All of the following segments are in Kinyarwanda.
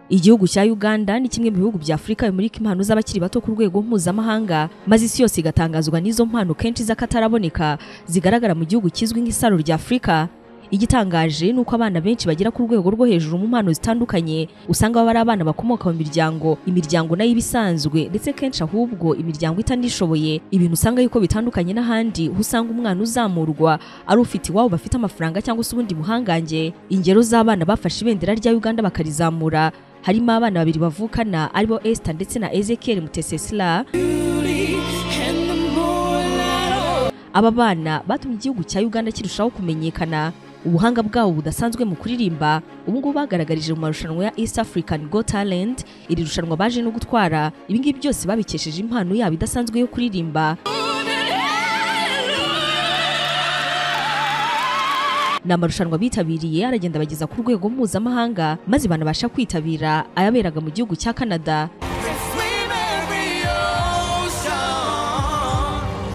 igihugu cya uganda ni kimwe mu bihugu bya afurika bimurika impano z'abakiri bato ku rwego mpuzamahanga maze isi yose igatangazwa n'izo mpano kenshi z'akataraboneka zigaragara mu gihugu kizwi nk'isaro rya afurika igitangaje ni uko abana benshi bagera ku rwego rwo hejuru mu mpano zitandukanye usanga baba ari abana bakomoka mu miryango imiryango nayo ibisanzwe ndetse kenshi ahubwo imiryango itanishoboye ibintu usanga yuko bitandukanye n'ahandi aho usanga umwana uzamurwa ari ufite iwabo bafite amafaranga cyangwa se ubundi buhangange ingero z'abana bafashe ibendera rya uganda bakarizamura harimo abana babiri bavukana aribo esita ndetse na ezekiel mutesesira aba bana batumye igihugu cya uganda kirushaho kumenyekana ubuhanga bwabo budasanzwe mu kuririmba ubu ngubu bagaragarije mu marushanwa ya East African Go Talent iri rushanwa baje no gutwara ibi ngibi byose babikesheje impano yabo idasanzwe yo kuririmba ni amarushanwa bitabiriye aragenda bageza ku rwego mpuzamahanga maze banabasha kwitabira ayaberaga mu gihugu cya Canada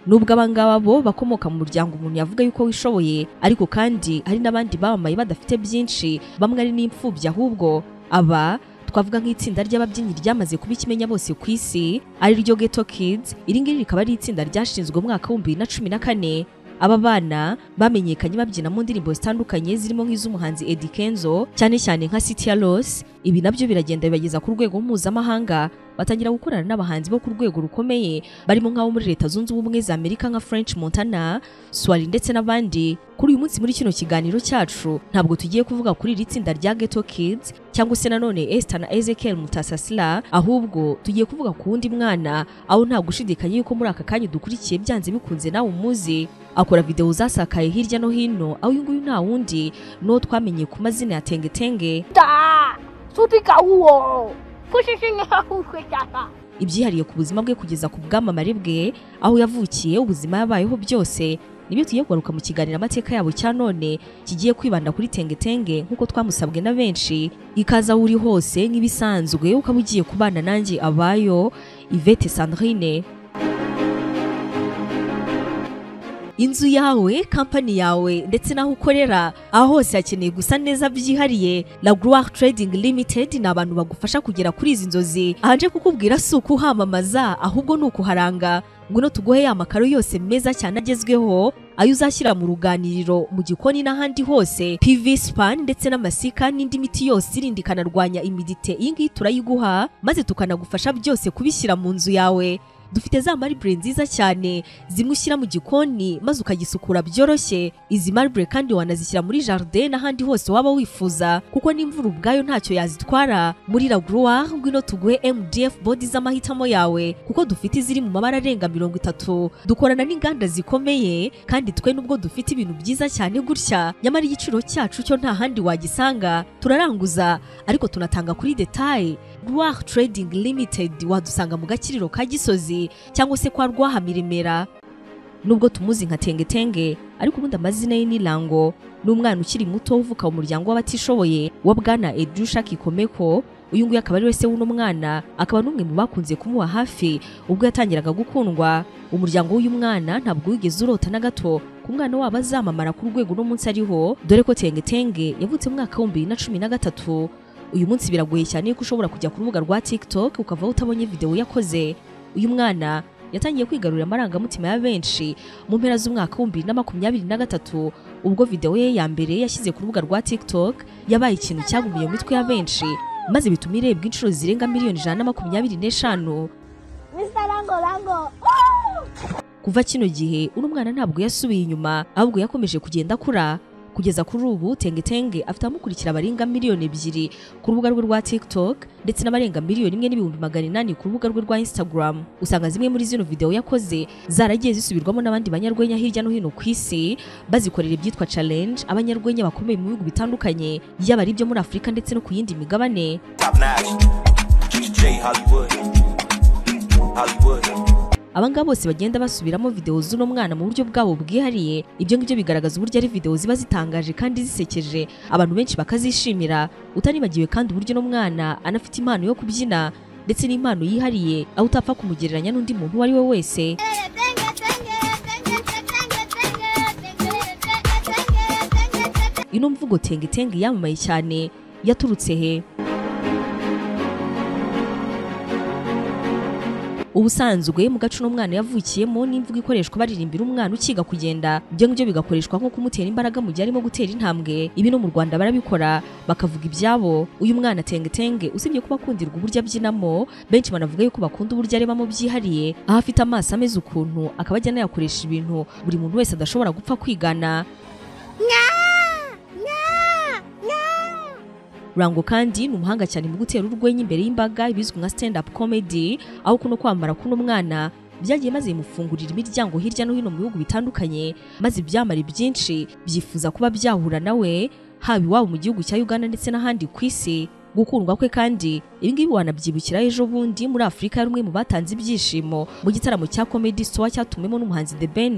nubwo abangaba bo bakomoka mu muryango umuntu yavuga yuko wishoboye ariko kandi hari n'abandi bamamaye badafite byinshi bamwe ari n'imfubyi ahubwo aba twavuga nk'itsinda ry'ababyinnyi ryamaze kuba ikimenya bose ku isi ari ryo Ghetto Kids iri ngiri rikaba ari itsinda ryashinzwe mu mwaka w'ibihumbi bibiri na cumi na kane aba bana bamenyekanye babyina mu ndirimbo zitandukanye zirimo nk'iz'umuhanzi Eddy Kenzo cyane cyane nka City ya Loss ibi nabyo biragenda bibageza ku rwego mpuzamahanga batangira gukorana n'abahanzi bo ku rwego rukomeye barimo nk'abo muri leta zunze ubumwe za Amerika nka French Montana Swali ndetse n'abandi kuri uyu munsi muri kino kiganiro cyacu ntabwo tugiye kuvuga kuri iri tsinda rya Ghetto Kids cyangwa se nanone Esther na Ezekiel Mutasasira ahubwo tugiye kuvuga ku wundi mwana aho nta gushidikanya yuko muri aka kanya dukurikiye byanze bikunze nawe umuzi akora videwo zasakaye hirya no hino aho uyu nguyu nta wundi n'uwo twamenye ku mazina ya tengetenge ibyihariye ku buzima bwe kugeza ku bwamamare bwe aho yavukiye ubuzima yabayeho byose nibyo tugiye kugaruka mu kiganiro amateka yabo cya none kigiye kwibanda kuri tengetenge nk'uko twamusabwe na benshi ikaza aho uri hose nk'ibisanzwe ukaba ugiye kubana nanjye abayo ivete sandrine inzu yawe kampani yawe ndetse n'aho ukorera aho hose hakeneye gusa neza byihariye na Grower Trading Limited ni abantu bagufasha kugera kuri izi nzozi ahaje kukubwira si uko uhamamaza ahubwo ni ukuharanga ngwino tuguhe ya makaro yose meza cyane agezweho ayo uzashyira mu ruganiriro mu gikoni n'ahandi hose PV span ndetse n'amasika n'indi miti yose irindi ikanarwanya imidite iyi ngiyi turayiguha maze tukanagufasha byose kubishyira mu nzu yawe dufite za maribure nziza cyane zimwe ushyira mu gikoni maze ukagisukura byoroshye izi maribure kandi wanazishyira muri jardin n'ahandi hose waba wifuza kuko n'imvura ubwayo ntacyo yazitwara muri lagroir ngwino tuguhe mdf bodi z'amahitamo yawe kuko dufite iziri mu mabara arenga mirongo itatu dukorana n'inganda zikomeye kandi twe nubwo dufite ibintu byiza cyane gutya nyamara igiciro cyacu cyo nta handi wagisanga turaranguza ariko tunatanga kuri detaye Rwah Trading Limited wadusanga mu gakiriro ka Gisozi cyangwa se kwa rwahamiremera nubwo tumuzi nka tengetenge ariko ubundi amazina ye ni lango ni umwana ukiri muto uvuka mu muryango w'abatishoboye wa bwana edusha kikomeko uyu nguyu akaba ari we se w'uno mwana akaba n'umwe mu bakunze kumuba hafi ubwo yatangiraga gukundwa umuryango w'uyu mwana ntabwo wigeze urota na gato ku mwana wabo azamamara ku rwego uno munsi ariho dore ko tengetenge yavutse mu mwaka w'ibihumbi bibiri na cumi na gatatu uyu munsi biragoye cyane ko ushobora kujya ku rubuga rwa tiktok ukava utabonye videwo yakoze uyu mwana yatangiye kwigarurira amarangamutima ya benshi mu mpera z'umwaka w'ibihumbi bibiri na makumyabiri na gatatu ubwo videwo ye ya mbere yashyize ku rubuga rwa tiktok yabaye ikintu cyagumiye mu mitwe ya benshi maze bituma irebwa inshuro zirenga miliyoni ijana na makumyabiri n'eshanu kuva kino gihe uno mwana ntabwo yasubiye inyuma ahubwo yakomeje kugenda akura kugeza kuri ubu tengetenge afite abamukurikira abarenga miliyoni ebyiri ku rubuga rwe rwa tiktok ndetse n'abarenga miliyoni imwe n'ibihumbi magana inani ku rubuga rwe rwa instagram usanga zimwe muri zino videwo yakoze zaragiye zisubirwamo n'abandi banyarwenya hirya no hino ku isi bazikorera ibyitwa challenge abanyarwenya bakomeye mu bihugu bitandukanye yaba ari ibyo muri afurika ndetse no ku yindi migabane abangaba bose bagenda basubiramo videwo z'uno mwana mu buryo bwabo bwihariye ibyo ngibyo bigaragaza uburyo ari videwo ziba zitangaje kandi zisekeje abantu benshi bakazishimira utanibagiwe kandi uburyo uno mwana anafite impano yo kubyina ndetse n'impano yihariye aho utapfa kumugereranya n'undi muntu uwo ari we wese ino mvugo tengetenge yamamaye cyane yaturutse he ubusanzwe mu gace uno mwana yavukiyemo n'imvugo ikoreshwa baririmbira umwana ukiga kugenda ibyo ngibyo bigakoreshwa nko kumutera imbaraga mu gihe arimo gutera intambwe ibi no mu Rwanda barabikora bakavuga ibyabo uyu mwana tengetenge usibye kuba akundirwa uburyo abyinamo benshi banavuga yuko bakunda uburyo arebamo byihariye aho afite amaso ameze ukuntu akaba ajya anayakoresha ibintu buri muntu wese adashobora gupfa kwigana Rango kandi ni umuhanga cyane mu gutera urwenya imbere y'imbaga ibizwi nka stand up comedy aho kuno kwambara kuno mwana byagiye maze bimufungurira imiryango hirya no hino mu bihugu bitandukanye maze ibyamari byinshi byifuza kuba byahura nawe haba iwabo mu gihugu cya Uganda ndetse n'ahandi ku isi gukundwa kwe kandi ibi ngibi wanabyibukira ejo bundi muri Afurika yari umwe mu batanze ibyishimo mu gitaramo cya Comedy Store cyatumiwemo n'umuhanzi The Ben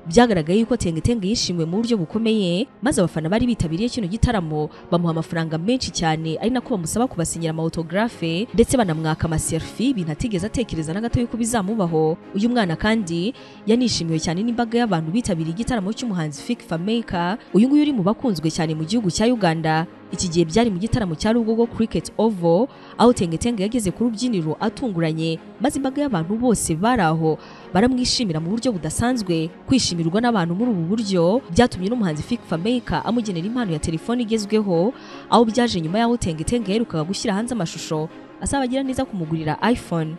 byagaragaye yuko Tengetenge yishimiwe mu buryo bukomeye maze abafana bari bitabiriye kino gitaramo bamuha amafaranga menshi cyane ari nako bamusaba kubasinyira amautogarafe ndetse banamwaka amaselfie ibintu atigeze atekereza na gato yuko bizamubaho uyu mwana kandi yanishimiwe cyane n'imbaga y'abantu bitabiriye igitaramo cy'umuhanzi Fik Fameka uyu nguyu uri mu bakunzwe cyane mu gihugu cya Uganda iki gihe byari mu gitaramo cya Rugogo Cricket Oval aho Tengetenge yageze ku rubyiniro atunguranye maze imbaga y'abantu bose bari aho baramwishimira mu buryo budasanzwe kwishimirwa n'abantu muri ubu buryo byatumye n'umuhanzi Fik Fameka amugenera impano ya telefone igezweho aho byaje nyuma y'aho Tengetenge yaherukaga gushyira hanze amashusho asaba agira neza kumugurira iPhone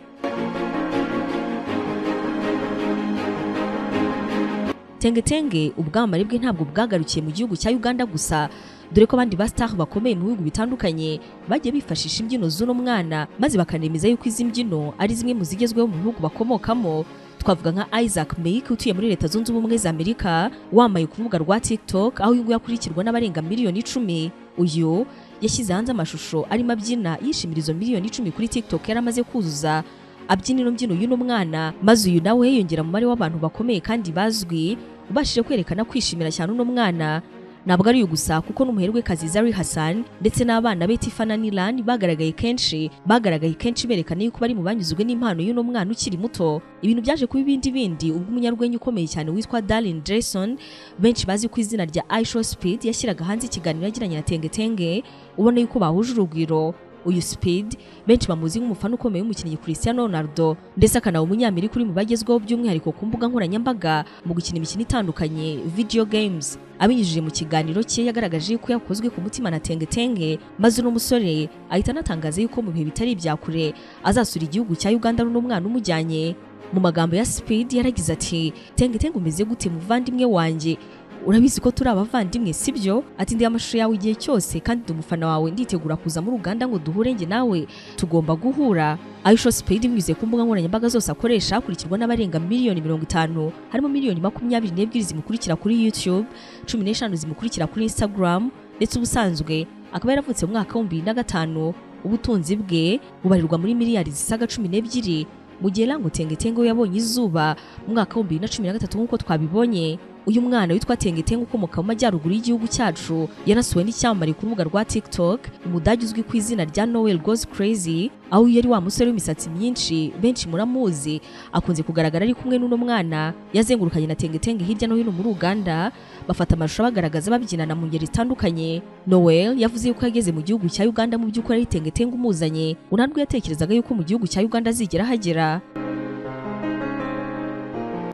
Tengetenge ubwamamare bwe ntabwo bwagarukiye mu gihugu cya Uganda gusa dore ko abandi bastar bakomeye mu bihugu bitandukanye bagiye bifashisha imbyino z'uno mwana maze bakanemeza yuko izi mbyino ari zimwe mu zigezweho mu bihugu bakomokamo twavuga nka Isaac Meike utuye muri leta zunze ubumwe za Amerika wamaye ku rubuga rwa TikTok aho uyu nguyu akurikirwa n'abarenga miliyoni icumi uyu yashyize hanze amashusho arimo abyina yishimira izo miliyoni icumi kuri TikTok yari amaze kuzuza abyina ino mbyino y'uno mwana maze uyu nawe yongera mu mubare w'abantu bakomeye kandi bazwi ubashije kwerekana kwishimira cyane uno mwana ntabwo ari gusa kuko n'umuherwekazi Zari Hassan ndetse n'abana be Tifana Nilan bagaragaye kenshi bagaragaye kenshi berekana yuko bari mu banyuzwe n'impano y'uno mwana ukiri muto ibintu byaje kuba ibindi bindi ubwo umunyarwenya ukomeye cyane witwa Darren Jason benshi bazi ku izina rya Aisho Speed yashyiraga hanze ikiganiro yagiranye na Tengetenge ubona yuko bahuje urugwiro uyu Speed benshi bamuzi nk'umufana ukomeye w'umukinnyi Cristiano Ronaldo ndetse akanaba umunyamerika uri mu bagezweho by'umwihariko ku mbuga nkoranyambaga mu gukina imikino itandukanye video games abinyujije mu kiganiro cye yagaragaje ko yakozwe ku mutima na tengetenge maze uno musore ahita anatangaza yuko mu bihe bitari ibya kure azasura igihugu cya Uganda n'uno mwana umujyanye mu magambo ya Speed yaragize ati tengetenge umeze gute muvandimwe wanjye urabizi ko turi abavandimwe sibyo ati ndi amashusho yawe igihe cyose kandi umufana wawe nditegura kuza muri Uganda ngo duhure njye nawe tugomba guhura Aisho Speed binyuze ku mbuga nkoranyambaga zose akoresha akurikirwa n'abarenga miliyoni mirongo itanu harimo miliyoni makumyabiri n'ebyiri zimukurikira kuri YouTube cumi n'eshanu zimukurikira kuri Instagram ndetse ubusanzwe akaba yaravutse mu mwaka w'ibihumbi bibiri na gatanu ubutunzi bwe bubarirwa muri miliyari zisaga cumi n'ebyiri mu gihe Lango Tengetenge yabonye izuba mu mwaka w'ibihumbi bibiri na cumi na gatatu nk'uko twabibonye uyu mwana witwa Tengetenge ukomoka mu majyaruguru y'igihugu cyacu yanasuwe n'icyamamare ku rubuga rwa TikTok umudage uzwi ku izina rya Noel Goes Crazy aho yari wa musore w'imisatsi myinshi benshi muramuzi akunze kugaragara ari kumwe n'uno mwana yazengurukanye na Tengetenge hirya no hino muri Uganda bafata amashusho abagaragaza babyinana mu ngeri zitandukanye Noel yavuze yuko yageze mu gihugu cya Uganda mu by'ukuri ari Tengetenge umuzanye unarwo yatekerezaga yuko mu gihugu cya Uganda azigera hagera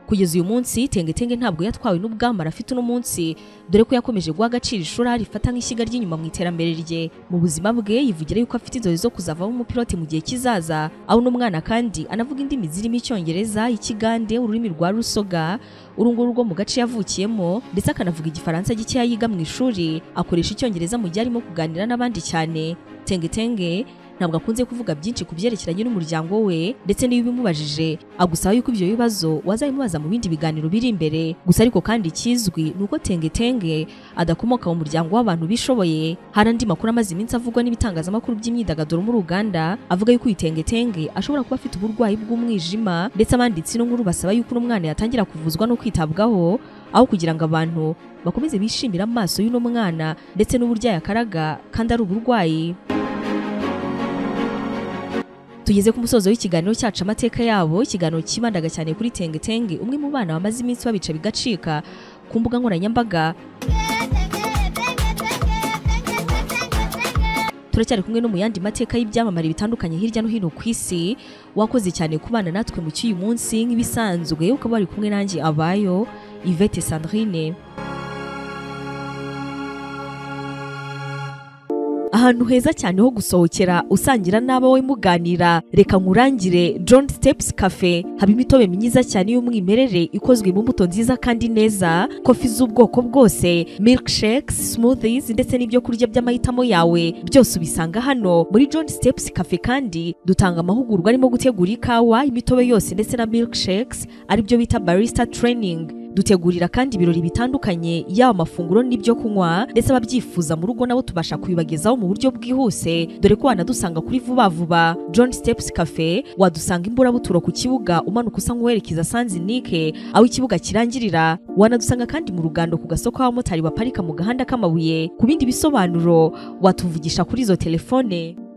kugeza uyu munsi tengetenge ntabwo yatwawe n'ubwamara afite uno munsi dore ko yakomeje guha agaciro ishuri rifata nk'ishyiga ry'inyuma mu iterambere rye mu buzima bwe yivugira yuko afite inzozi zo kuzavamo umupiloti mu gihe kizaza aho uno mwana kandi anavuga indimi zirimo icyongereza ikigande ururimi rwa rusoga urunguru rwo mu gace yavukiyemo ndetse akanavuga igifaransa gikeya yiga mu ishuri akoresha icyongereza mu gihe arimo kuganira n'abandi cyane tengetenge ntabwo akunze kuvuga byinshi ku byerekeranye n'umuryango we ndetse n'iyo ubimubajije agusaba yuko ibyo bibazo wazabimubaza mu bindi biganiro biri imbere gusa ariko kandi ikizwi ni uko tengetenge adakomoka mu muryango w'abantu bishoboye hari andi makuru amaze iminsi avugwa n'ibitangazamakuru by'imyidagaduro muri Uganda avuga yuko uyu tengetenge ashobora kuba afite uburwayi bw'umwijima ndetse abanditsi n'inkuru basaba yuko uno mwana yatangira kuvuzwa no kwitabwaho aho kugira ngo abantu bakomeze bishimire amaso y'uno mwana ndetse n'uburyo yakaraga kandi ari uburwayi tugeze ku musozo w'ikiganiro cyacu amateka yabo ikiganiro kibandaga cyane kuri tengetenge umwe mu bana bamaze iminsi babica bigacika ku mbuga nkoranyambaga turacyari kumwe no mu yandi mateka y'ibyamamare bitandukanye hirya no hino ku isi wakoze cyane kubana natwe mu cy'uyu munsi nk'ibisanzwe ukaba wari kumwe nanjye abayo Yvette Sandrine ahantu heza cyane ho gusohokera usangira n'abawe muganira reka nkurangire John Steps Cafe haba imitobe myiza cyane y'umwimerere ikozwe mu mbuto nziza kandi neza kofi z'ubwoko bwose milkshakes smoothies ndetse n'ibyo kurya by'amahitamo yawe byose ubisanga hano muri John Steps Cafe kandi dutanga amahugurwa arimo gutegura ikawa imitobe yose ndetse na milkshakes aribyo bita barista training dutegurira kandi ibirori bitandukanye yaba amafunguro n'ibyo kunywa ndetse ababyifuza mu rugo nabo tubasha kubibagezaho mu buryo bwihuse dore ko wanadusanga kuri vuba vuba John Steps Cafe wadusanga imburabuturo ku kibuga umanuka usa nk'uwerekeza Sanzinike aho ikibuga kirangirira wanadusanga kandi mu rugando ku gasoko k'abamotari baparika mu gahanda k'amabuye ku bindi bisobanuro watuvugisha kuri izo telefone